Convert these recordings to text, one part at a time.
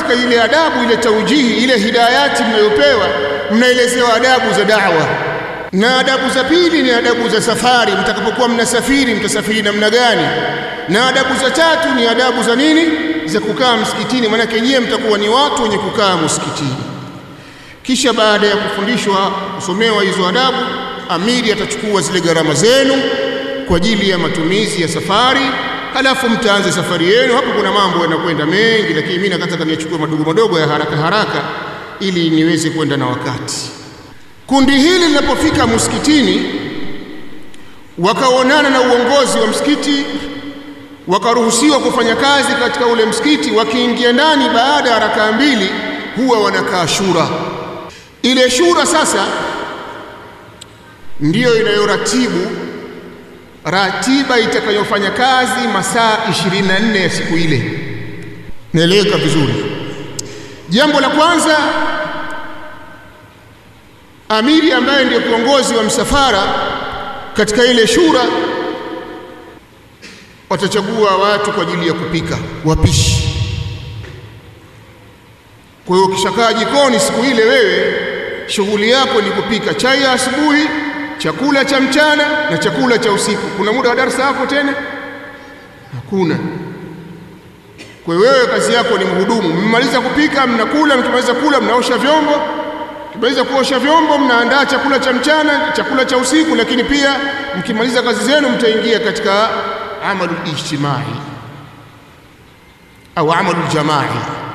katika ile adabu ile taujihi ile hidayati mnayopewa mnaelezewa adabu za da'wa na adabu za pili ni adabu za safari mtakapokuwa mnasafiri mtasafiri namna gani na adabu za tatu ni adabu za nini za kukaa msikitini maanake nyie mtakuwa ni watu wenye kukaa msikitini kisha baada ya kufundishwa kusomewa hizo adabu amiri atachukua zile gharama zenu kwa ajili ya matumizi ya safari halafu mtaanze safari yenu hapo kuna mambo yanakwenda mengi lakini mimi nataka niachukue madogo madogo ya haraka haraka ili niweze kwenda na wakati kundi hili linapofika msikitini wakaonana na uongozi wa msikiti wakaruhusiwa kufanya kazi katika ule msikiti wakiingia ndani baada ya rakaa mbili huwa wanakaa shura ile shura sasa ndiyo inayoratibu ratiba itakayofanya kazi masaa 24 ya siku ile naeleweka vizuri jambo la kwanza amiri ambaye ndiyo kiongozi wa msafara katika ile shura watachagua watu kwa ajili ya kupika wapishi kwa hiyo ukishakaa jikoni siku ile wewe shughuli yako ni kupika chai ya asubuhi chakula cha mchana na chakula cha usiku kuna muda wa darasa hapo tena hakuna kwa hiyo wewe kazi yako ni mhudumu mmaliza kupika mnakula mkimaliza kula mnaosha vyombo mkimaliza kuosha vyombo mnaandaa chakula cha mchana chakula cha usiku lakini pia mkimaliza kazi zenu mtaingia katika amalu ijtimai au amalu jamai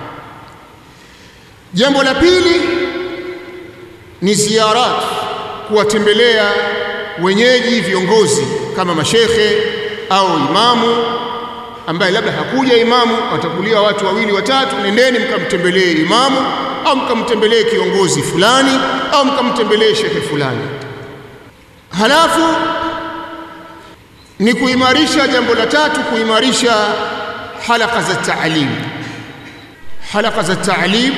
jambo la pili ni ziarat kuwatembelea wenyeji viongozi kama mashekhe au imamu ambaye labda hakuja imamu watakulia watu wawili watatu nendeni mkamtembelee imamu au mkamtembelee kiongozi fulani au mkamtembelee shekhe fulani halafu ni kuimarisha jambo la tatu kuimarisha halaka za taalim halaka za taalim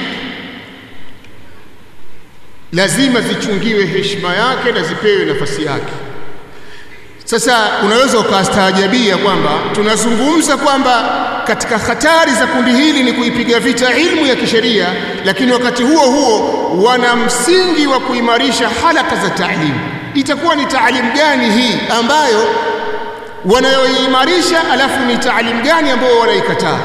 lazima zichungiwe heshima yake na zipewe nafasi yake sasa unaweza ukastaajabia kwamba tunazungumza kwamba katika hatari za kundi hili ni kuipiga vita ilmu ya kisheria lakini wakati huo huo wana msingi wa kuimarisha halaka za taalimu itakuwa ni taalimu gani hii ambayo wanayoimarisha alafu ni taalimu gani ambayo wanaikataa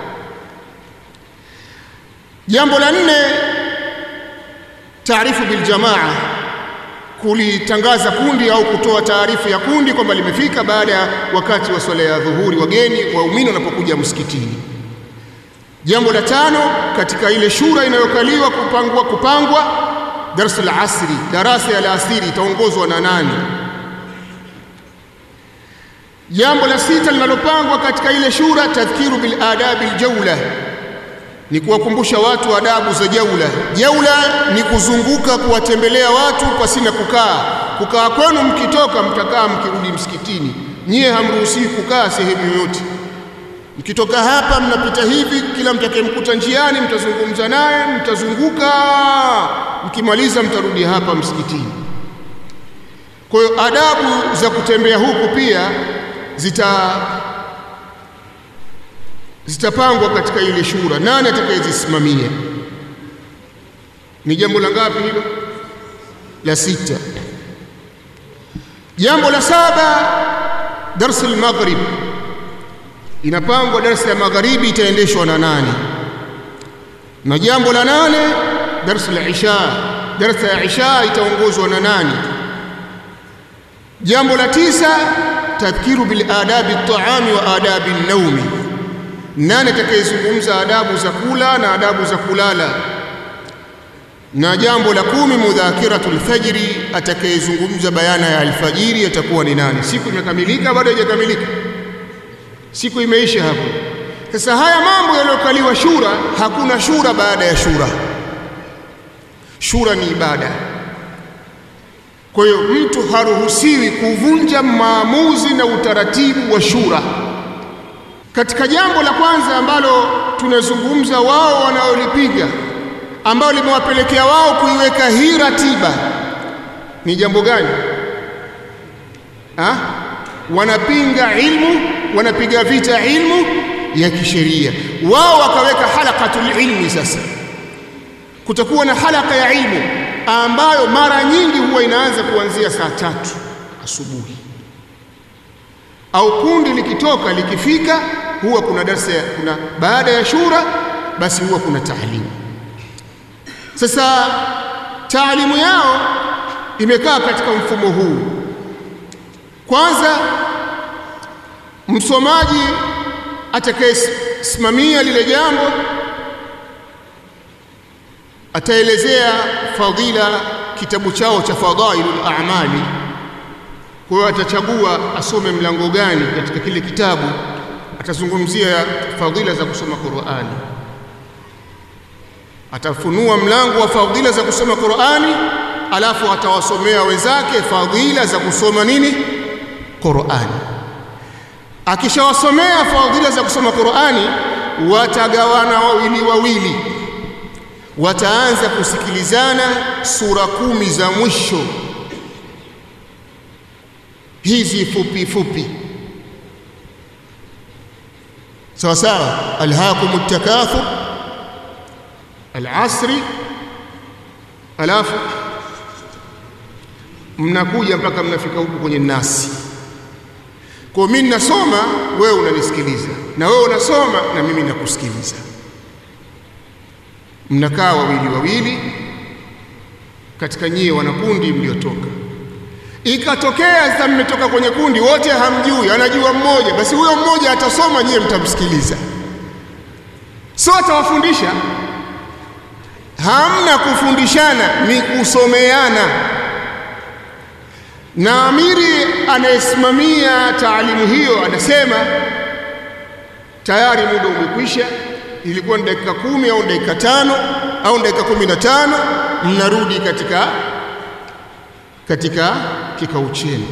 jambo la nne taarifu biljamaa kulitangaza kundi au kutoa taarifa ya kundi kwamba limefika baada ya wakati wa swala ya dhuhuri wageni waumini wanapokuja msikitini jambo la tano katika ile shura inayokaliwa kupangwa kupangwa darasa la asri darasa ya alasiri itaongozwa na nani jambo la sita linalopangwa katika ile shura tadhkiru bil adabi aljawla ni kuwakumbusha watu adabu za jaula. Jaula ni kuzunguka kuwatembelea watu pasina kukaa. Kukaa kwenu mkitoka mtakaa mkirudi msikitini. Nyie hamruhusiwi kukaa sehemu yoyote. Mkitoka hapa mnapita hivi, kila mtakayemkuta njiani mtazungumza naye, mtazunguka, mkimaliza mtarudi hapa msikitini. Kwa hiyo adabu za kutembea huku pia zita zitapangwa katika ile shura. Nani atakayezisimamia? Ni jambo la ngapi hilo? La sita. Jambo la saba, darsa al-maghrib, inapangwa darsa ya magharibi itaendeshwa na nani? Na jambo la nane, darsa la isha, darsa ya isha itaongozwa na nani? Jambo la tisa, tadhkiru bil adabi at-ta'ami wa adabi an-nawmi nani atakayezungumza adabu za kula na adabu za kulala na jambo la kumi mudhakiratul fajri atakayezungumza bayana ya alfajiri atakuwa ni nani siku imekamilika bado haijakamilika siku imeisha hapo sasa haya mambo yaliyokaliwa shura hakuna shura baada ya shura shura ni ibada kwa hiyo mtu haruhusiwi kuvunja maamuzi na utaratibu wa shura katika jambo la kwanza ambalo tunazungumza wao wanaolipiga ambao limewapelekea wao kuiweka hii ratiba ni jambo gani ha? wanapinga ilmu wanapiga vita ilmu ya kisheria. Wao wakaweka halaqatul ilmi. Sasa kutakuwa na halaka ya ilmu ambayo mara nyingi huwa inaanza kuanzia saa tatu asubuhi, au kundi likitoka likifika, huwa kuna darsa, kuna baada ya shura, basi huwa kuna taalimu. Sasa taalimu yao imekaa katika mfumo huu. Kwanza, msomaji atakayesimamia lile jambo ataelezea fadhila, kitabu chao cha Fadailul A'mali. Kwa hiyo atachagua asome mlango gani katika kile kitabu, atazungumzia fadhila za kusoma Qur'ani, atafunua mlango wa fadhila za kusoma Qur'ani, alafu atawasomea wenzake fadhila za kusoma nini Qur'ani. Akishawasomea fadhila za kusoma Qur'ani, watagawana wawili wawili, wataanza kusikilizana sura kumi za mwisho hizi fupi fupi, sawa sawa. alhaakum takathur, alasri, alafu mnakuja mpaka mnafika huku kwenye nasi. Kwa mimi ninasoma, wewe unanisikiliza, na wewe unasoma na mimi nakusikiliza. Mnakaa wawili wawili katika nyie wanakundi mliotoka. Ikatokea sasa mmetoka kwenye kundi wote hamjui, anajua mmoja, basi huyo mmoja atasoma, nyie mtamsikiliza, sio atawafundisha. Hamna kufundishana, ni kusomeana na amiri anayesimamia taalimu hiyo anasema tayari muda umekwisha, ilikuwa ni dakika kumi au dakika tano au dakika kumi na tano mnarudi katika katika kikao chenu.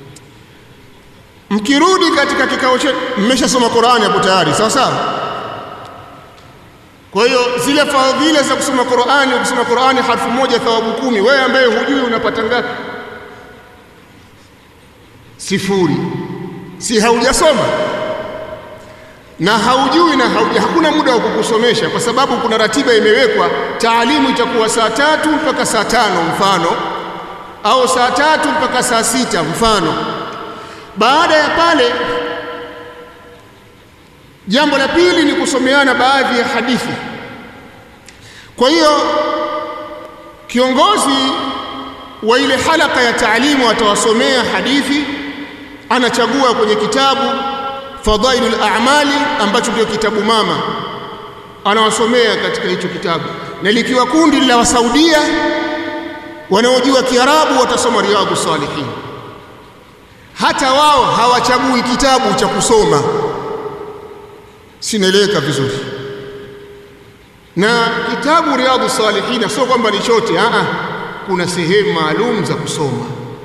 Mkirudi katika kikao chenu, mmeshasoma Qur'ani hapo tayari, sawa sawa. Kwa hiyo zile fadhila za kusoma Qur'ani, ukisoma Qur'ani harfu moja thawabu kumi, wewe ambaye hujui unapata ngapi? Sifuri. Si haujasoma na haujui na hauja, hakuna muda wa kukusomesha kwa sababu kuna ratiba imewekwa. Taalimu itakuwa saa tatu mpaka saa tano mfano, au saa tatu mpaka saa sita mfano. Baada ya pale, jambo la pili ni kusomeana baadhi ya hadithi. Kwa hiyo kiongozi wa ile halaka ya taalimu atawasomea hadithi, anachagua kwenye kitabu Fadailul A'mali ambacho ndio kitabu mama, anawasomea katika hicho kitabu, na likiwa kundi la Wasaudia wanaojua Kiarabu watasoma Riyadhu Salihin. Hata wao hawachagui kitabu cha kusoma, sinaeleweka vizuri. Na kitabu Riyadhu Salihin sio kwamba ni chote, a kuna sehemu maalum za kusoma.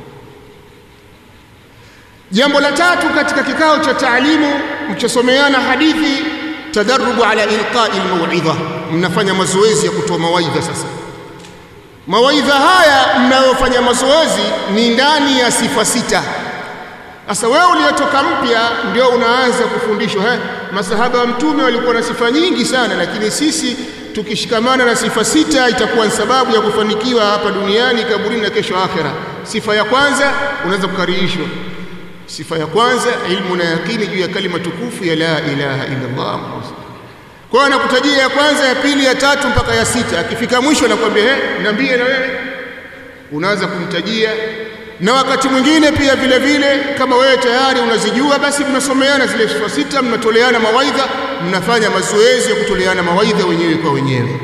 Jambo la tatu katika kikao cha taalimu, mkisomeana hadithi, tadarubu ala ilqai almauidha, mnafanya mazoezi ya kutoa mawaidha. Sasa mawaidha haya mnayofanya mazoezi ni ndani ya sifa sita. Sasa wewe uliyetoka mpya ndio unaanza kufundishwa. He, masahaba wa Mtume walikuwa na sifa nyingi sana, lakini sisi tukishikamana na sifa sita itakuwa ni sababu ya kufanikiwa hapa duniani, kaburini na kesho akhera. Sifa ya kwanza unaweza kukarihishwa Sifa ya kwanza ilmu na yakini juu ya kalima tukufu ya la ilaha illa Allah. Kwa hiyo anakutajia ya kwanza, ya pili, ya tatu mpaka ya sita. Akifika mwisho anakuambia he, niambie na wewe, unaanza kumtajia. Na wakati mwingine pia vile vile, kama wewe tayari unazijua, basi mnasomeana zile sifa sita, mnatoleana mawaidha, mnafanya mazoezi ya kutoleana mawaidha wenyewe kwa wenyewe,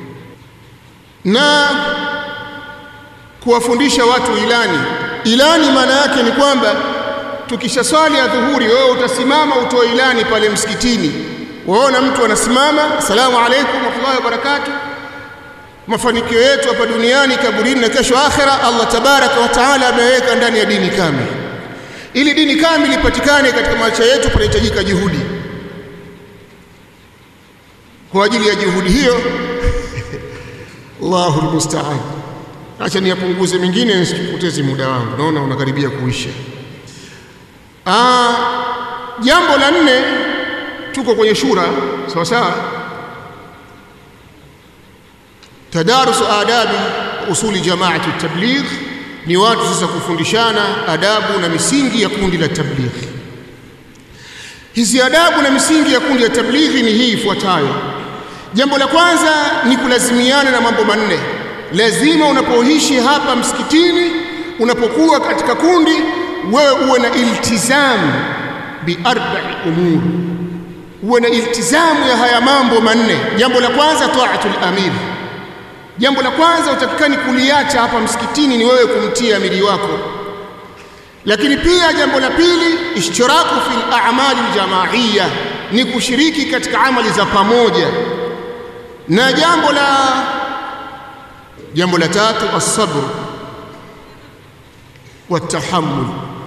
na kuwafundisha watu ilani. Ilani maana yake ni kwamba tukisha swali ya dhuhuri, wewe utasimama utoe ilani pale msikitini. Waona mtu anasimama, asalamu alaykum warahmatullahi wabarakatuh, mafanikio yetu hapa duniani, kaburini na kesho akhera, Allah tabaraka wa taala ameweka ndani ya dini kamili. Ili dini kamili ipatikane katika maisha yetu, panahitajika juhudi. Kwa ajili ya juhudi hiyo Allahu almusta'an. Acha niyapunguze mengine nisipoteze muda wangu, naona unakaribia kuisha. Ah, jambo la nne tuko kwenye shura sawa sawa tadarusu adabi usuli jamaati tabligh ni watu sasa kufundishana adabu na misingi ya kundi la tablighi hizi adabu na misingi ya kundi la tablighi ni hii ifuatayo jambo la kwanza ni kulazimiana na mambo manne lazima unapoishi hapa msikitini unapokuwa katika kundi wewe uwe na iltizamu bi arba'i umur uwe na iltizamu ya haya mambo manne jambo la kwanza taatul amir jambo la kwanza utakikani kuliacha hapa msikitini ni wewe kumtia amiri wako lakini pia jambo la pili ishtiraku fil a'mali aljamaiya ni kushiriki katika amali za pamoja na jambo la jambo la tatu as-sabr watahammul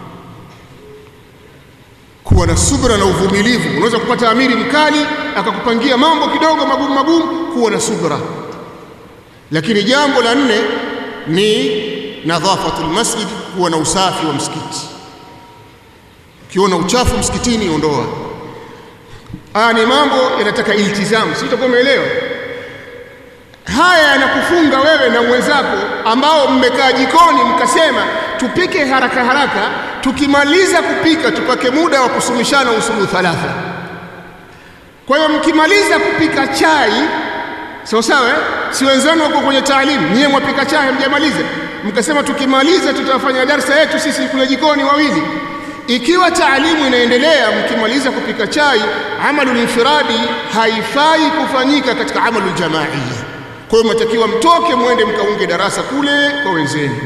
kuwa na subra na uvumilivu unaweza kupata amiri mkali akakupangia mambo kidogo magumu magumu kuwa na subra lakini jambo la nne ni nadhafatul masjid kuwa na usafi wa msikiti ukiona uchafu msikitini ondoa haya ni mambo yanataka iltizamu si utakuwa umeelewa haya yanakufunga wewe na mwenzako ambao mmekaa jikoni mkasema tupike haraka haraka tukimaliza kupika tupake muda wa kusumishana usulu thalatha kwa hiyo mkimaliza kupika chai sawa sawa eh? si wenzenu wako kwenye taalimu nyie mwapika chai mjamaliza mkasema tukimaliza tutafanya darsa yetu sisi kule jikoni wawili ikiwa taalimu inaendelea mkimaliza kupika chai amalul infiradi haifai kufanyika katika amalul jamaia kwa hiyo mnatakiwa mtoke mwende mkaunge darasa kule kwa wenzenu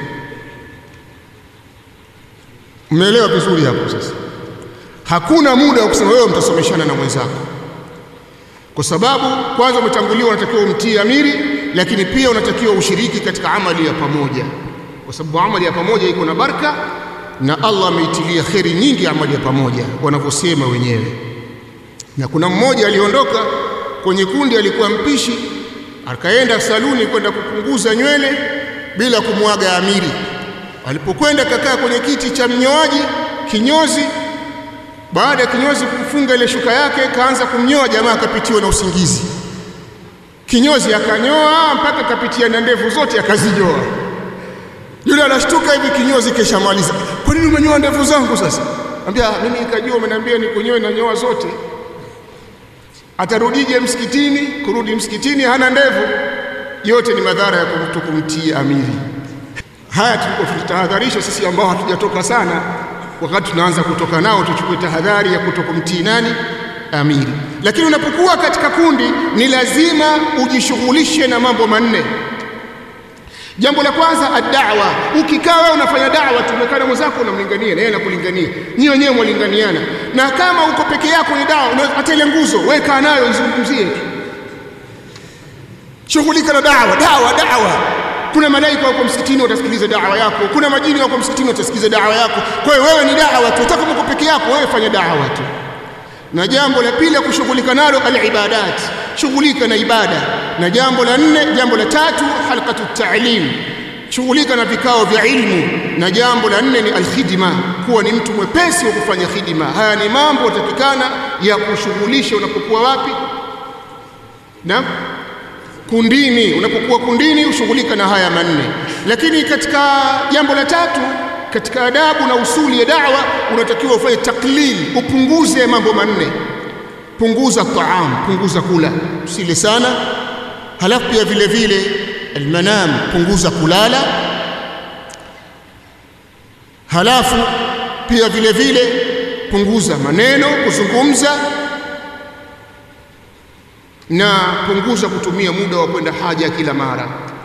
mmeelewa vizuri hapo sasa hakuna muda wa kusema wewe mtasomeshana na mwenzako kwa sababu kwanza umetanguliwa unatakiwa umtii amiri lakini pia unatakiwa ushiriki katika amali ya pamoja kwa sababu amali ya pamoja iko na baraka na Allah ameitilia kheri nyingi amali ya pamoja wanavyosema wenyewe na kuna mmoja aliondoka kwenye kundi alikuwa mpishi akaenda saluni kwenda kupunguza nywele bila kumwaga amiri alipokwenda kakaa kwenye kiti cha mnyoaji kinyozi baada ya kinyozi kufunga ile shuka yake kaanza kumnyoa jamaa akapitiwa na usingizi kinyozi akanyoa mpaka kapitia na ndevu zote akazinyoa yule anashtuka hivi kinyozi keshamaliza kwa nini umenyoa ndevu zangu sasa ambia mimi nikajua umeniambia nikunyoe na nyoa zote atarudije msikitini kurudi msikitini hana ndevu yote ni madhara ya mtu kumtii amiri haya tulikuwa tulitahadharisha sisi ambao hatujatoka sana wakati tunaanza kutoka nao tuchukue tahadhari ya kutokumtii nani amiri lakini unapokuwa katika kundi ni lazima ujishughulishe na mambo manne jambo la kwanza ad-da'wa ukikaa wewe unafanya da'wa tumekana mwenzako unamlingania na yeye anakulingania nyinyi wenyewe mwalinganiana na kama uko peke yako ni da'wa hata ile nguzo weka nayo izungumzie tu shughulika na da'wa da'wa da'wa kuna malaika wako msikitini watasikiliza da'wa yako kuna majini wako msikitini watasikiliza da'wa yako kwa hiyo wewe ni da'wa tu utaka uko peke yako wewe fanya da'wa tu na jambo la pili kushughulika nalo al-ibadat shughulika na ibada na jambo la nne jambo la tatu halqatu ta'lim shughulika na vikao vya ilmu na jambo la nne ni alkhidma kuwa ni mtu mwepesi wa kufanya khidma haya ni mambo yatakikana ya kushughulisha unapokuwa wapi na kundini unapokuwa kundini ushughulika na haya manne lakini katika jambo la tatu katika adabu na usuli ya da'wa unatakiwa ufanye taklil upunguze mambo manne punguza taam punguza kula usile sana halafu pia vile vile almanam punguza kulala halafu pia vile vile punguza maneno kuzungumza na punguza kutumia muda wa kwenda haja kila mara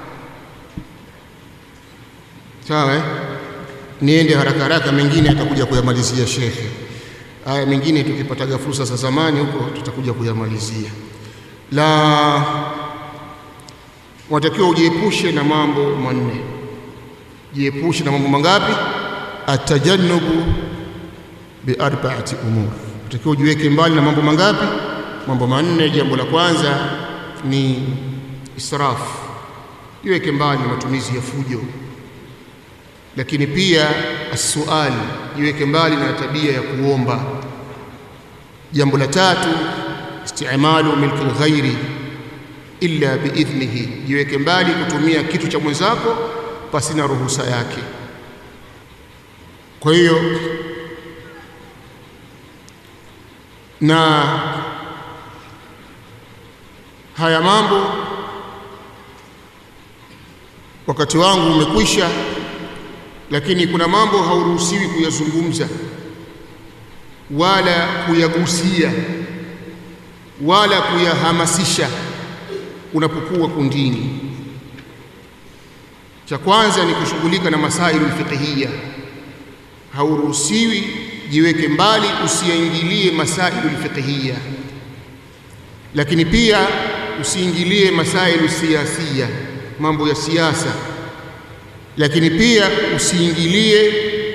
sawa eh? niende haraka haraka mengine atakuja kuyamalizia shekhe haya mengine tukipataga fursa za zamani huko tutakuja kuyamalizia la watakiwa ujiepushe na mambo manne jiepushe na mambo mangapi atajannubu bi arba'ati umur utakiwa ujiweke mbali na mambo mangapi mambo manne jambo la kwanza ni israfu jiweke mbali na matumizi ya fujo lakini pia asuali jiweke mbali na tabia ya kuomba jambo la tatu istimalu milki lghairi illa biidhnihi, jiweke mbali kutumia kitu cha mwenzako pasina ruhusa yake. Kwa hiyo na haya mambo wakati wangu umekwisha, lakini kuna mambo hauruhusiwi kuyazungumza wala kuyagusia wala kuyahamasisha unapokuwa kundini. Cha kwanza ni kushughulika na masailu fiqhiyya, hauruhusiwi, jiweke mbali, usiingilie masailu fiqhiyya, lakini pia usiingilie masailu siyasia, mambo ya siasa, lakini pia usiingilie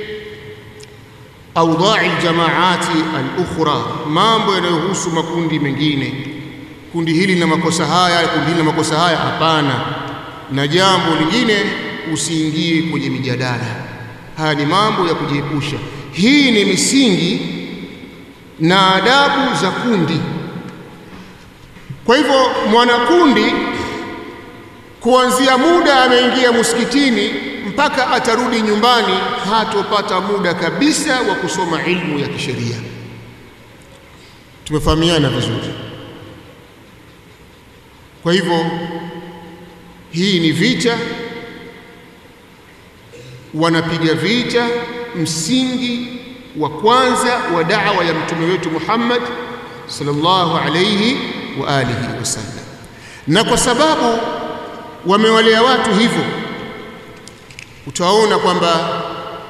audai ljamaati alukhra, mambo yanayohusu makundi mengine. Kundi hili lina makosa haya, kundi hili lina makosa haya. Hapana. Na jambo lingine, usiingie kwenye mijadala. Haya ni mambo ya kujiepusha. Hii ni misingi na adabu za kundi. Kwa hivyo, mwanakundi kuanzia muda ameingia msikitini mpaka atarudi nyumbani, hatopata muda kabisa wa kusoma ilmu ya kisheria. Tumefahamiana vizuri? Kwa hivyo hii ni vita, wanapiga vita msingi wa kwanza wa da'wa ya mtume wetu Muhammad sallallahu alayhi wa alihi wasallam, na kwa sababu wamewalea watu hivyo, utaona kwamba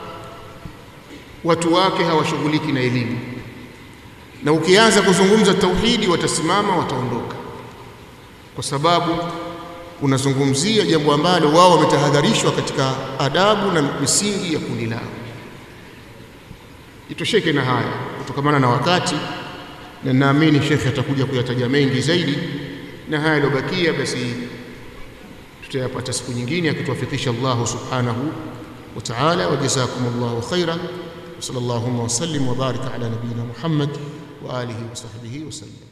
watu wake hawashughuliki na elimu, na ukianza kuzungumza tauhidi watasimama, wataondoka kwa sababu unazungumzia jambo ambalo wao wametahadharishwa katika adabu na misingi ya kundi lao. Itosheke na haya kutokamana na wakati, na naamini shekhe atakuja kuyataja mengi zaidi, na haya yaliyobakia basi tutayapata siku nyingine akituwafikisha Allahu subhanahu wa ta'ala. Wa jazakumullahu khaira wa sallallahu wa sallim wa baraka ala nabiyina Muhammad wa alihi wa sahbihi wa sallam.